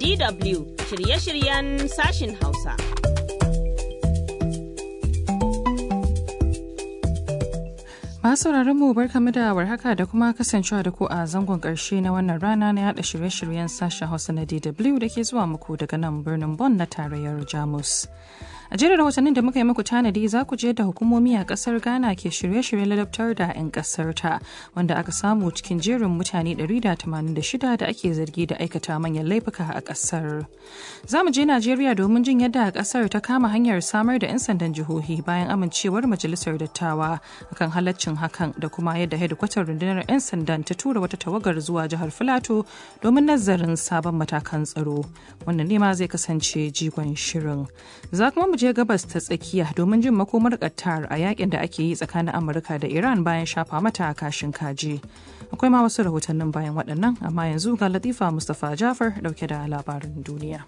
DW shirye-shiryen sashin Hausa. Masu mu barkamu da warhaka da kuma kasancewa da ku a zangon ƙarshe na wannan rana na yada shirye-shiryen sashen Hausa na DW da ke zuwa muku daga nan birnin Bonn na tarayyar Jamus. A jerin rahotannin da muka yi muku tanadi za ku je da hukumomi a kasar Ghana ke shirye-shiryen ladabtar da 'yan kasar ta wanda aka samu cikin jerin mutane 186 da ake zargi da aikata manyan laifuka a kasar. Za mu je Najeriya domin jin yadda kasar ta kama hanyar samar da 'yan sandan jihohi bayan amincewar majalisar dattawa akan halaccin hakan da kuma yadda hedikwatar rundunar 'yan sandan ta tura wata tawagar zuwa jihar Filato domin nazarin sabon matakan tsaro. Wannan ne ma zai kasance jigon shirin. Za kuma mu je gabas ta tsakiya domin jin makomar Qatar a yakin da ake yi tsakanin Amurka da Iran bayan shafa mata kashin kaji. Akwai ma wasu rahotannin bayan waɗannan amma yanzu ga Latifa Mustapha Jafar dauke da labarin duniya.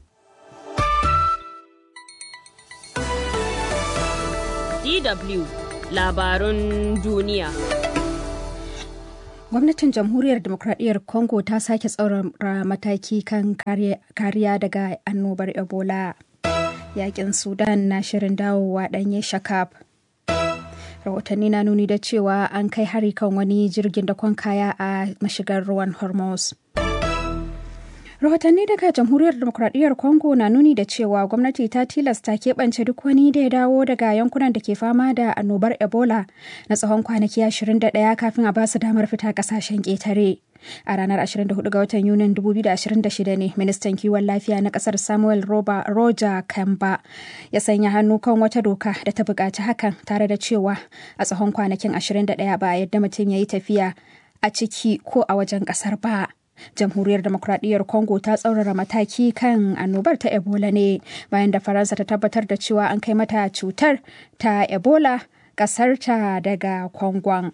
DW labarun duniya. Gwamnatin Jamhuriyar Demokradiyyar Congo ta sake tsaurara mataki kan kariya daga annobar Ebola. yakin sudan na shirin dawowa ɗanye shakab rahotanni na nuni da cewa an kai hari kan wani jirgin dakon kaya a mashigar ruwan hormuz rahotanni daga jamhuriyar demokradiyyar congo na nuni da cewa gwamnati ta tilasta keɓance duk wani da ya dawo daga yankunan da ke fama da annobar ebola na tsawon kwanaki 21 kafin a basu damar fita kasashen ƙetare a ranar 24 ga watan yunin 2026 ne ministan kiwon lafiya na kasar samuel roba roger kamba ya sanya hannu kan wata doka da ta buƙaci hakan tare da cewa a tsawon kwanakin 21 ba a yadda mutum ya yi tafiya a ciki ko a wajen ƙasar ba jamhuriyar demokradiyyar congo ta tsaurara mataki kan annobar ta ebola ne bayan da faransa ta tabbatar da cewa an kai mata cutar ta ebola ƙasarta daga kwangon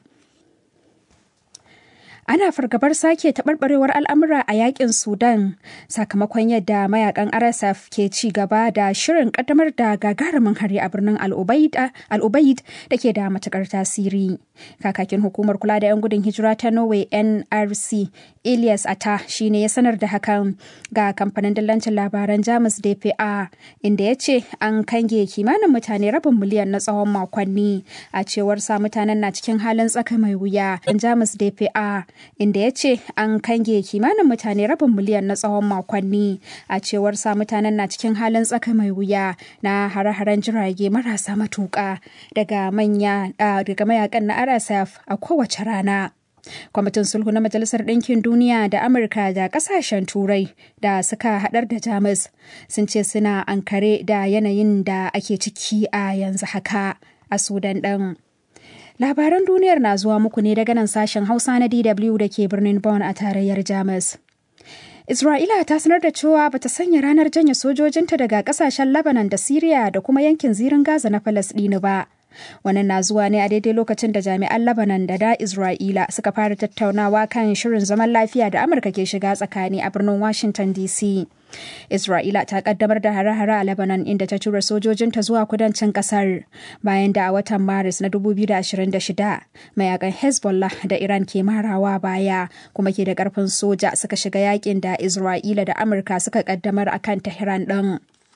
ana fargabar sake taɓarɓarewar al'amura a yakin sudan sakamakon yadda mayakan rsf ke ci gaba da shirin ƙaddamar da gagarumin hari a birnin al'ubaid da ke da matukar tasiri kakakin hukumar kula da 'yan gudun hijira ta norway nrc elias ata shine ya sanar da hakan ga kamfanin dillancin labaran jamus dpa inda ya ce an kange kimanin mutane rabin miliyan na tsawon makonni a cewar sa mutanen na cikin halin tsaka mai wuya jamus dpa inda ya ce an kange kimanin mutane rabin miliyan na tsawon makonni a cewar sa mutanen na cikin halin tsaka mai wuya na hare-haren jirage marasa matuƙa daga manya daga mayakan na rsf a kowace rana kwamitin sulhu na majalisar ɗinkin duniya da amurka da ƙasashen turai da suka haɗar da jamus sun ce suna ankare da yanayin da ake ciki a yanzu haka a sudan ɗin Labaran duniyar na zuwa muku ne daga nan sashen Hausa na DW da ke birnin Bonn a tarayyar Jamus. Isra'ila ta sanar da cewa bata sanya ranar janye sojojinta daga kasashen Lebanon da Siriya da kuma yankin zirin Gaza na Falasɗinu ba. Wannan na zuwa ne a daidai lokacin da jami'an Lebanon da da Isra'ila suka fara tattaunawa kan shirin zaman lafiya da Amurka ke shiga tsakani a birnin Washington DC. Isra'ila ta kaddamar da hare-hare a Lebanon inda ta tura sojojinta zuwa kudancin kasar bayan da a watan Maris na 2026 mayakan Hezbollah da Iran ke marawa baya kuma ke da karfin soja suka shiga yakin da Isra'ila da Amurka suka kaddamar akan Tehran din.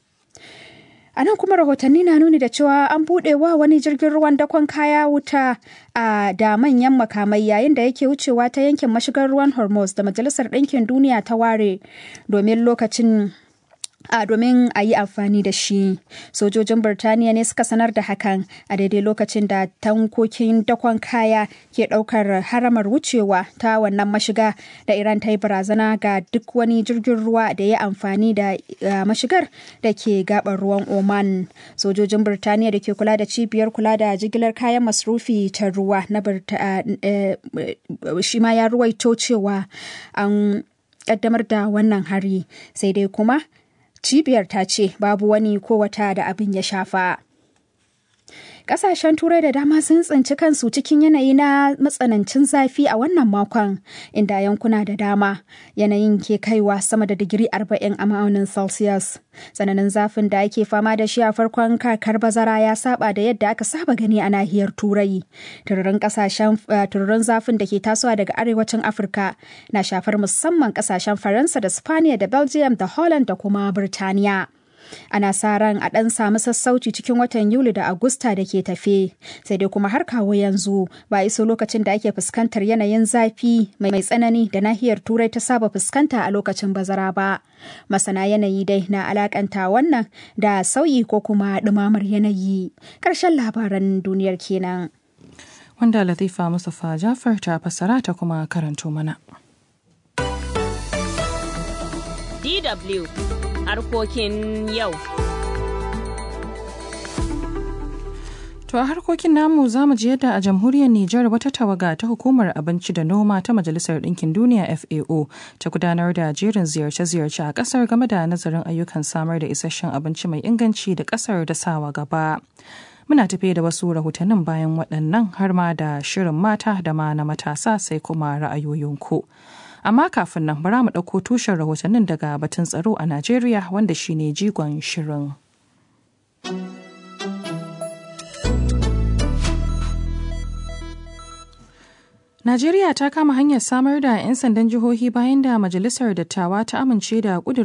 A nan kuma rahotanni na nuni da cewa an buɗe wa wani jirgin ruwan dakon kaya wuta a da manyan makamai yayin da yake wucewa ta yankin mashigar ruwan Hormuz da Majalisar Ɗinkin Duniya ta ware domin lokacin a domin a yi amfani da shi sojojin birtaniya ne suka sanar da hakan a daidai lokacin da tankokin dakon kaya ke daukar haramar wucewa ta wannan mashiga da iran ta yi barazana ga duk wani jirgin ruwa da ya amfani da mashigar da ke gabar ruwan oman sojojin birtaniya da ke kula da cibiyar kula da jigilar kayan masrufi ta ruwa na shi ma ya ruwaito cewa an kaddamar da wannan hari sai dai kuma cibiyar ta ce babu wani ko wata da abin ya shafa Ƙasashen Turai da dama sun tsinci kansu cikin yanayi na matsanancin zafi a wannan makon, inda yankuna da dama yanayin ke kaiwa sama da digiri 40 a ma'aunin Celsius. Tsananin zafin da ake fama da shi a farkon kakar bazara ya saba da yadda aka saba gani a nahiyar Turai. Tururin kasashen tururin zafin da ke tasowa daga arewacin Afirka na shafar musamman kasashen Faransa da Spaniya da Belgium da Holland da kuma Birtaniya. ana sa ran a ɗan samu sassauci cikin watan yuli da agusta da ke tafe sai dai kuma har kawo yanzu ba iso lokacin da ake fuskantar yanayin zafi mai tsanani da nahiyar turai ta saba fuskanta a lokacin bazara ba masana yanayi dai na alakanta wannan da sauyi ko kuma ɗumamar yanayi ƙarshen labaran duniyar kenan wanda latifa mustapha jafar ta fassara ta kuma karanto mana DW harkokin yau. To a harkokin namu za mu ji yadda a jamhuriyar Nijar wata tawaga ta hukumar abinci da noma ta Majalisar Ɗinkin Duniya FAO ta gudanar da jerin ziyarce-ziyarce a ƙasar game da nazarin ayyukan samar da isasshen abinci mai inganci da ƙasar da sawa gaba. Muna tafe da wasu rahotannin bayan waɗannan har ma da shirin mata da ma na matasa sai kuma ra'ayoyinku. amma kafin nan bara mu ɗauko tushen rahotannin daga batun tsaro a najeriya wanda shine jigon shirin Najeriya ta kama hanyar samar da 'yan sandan jihohi bayan da Majalisar Dattawa ta amince da ƙudurin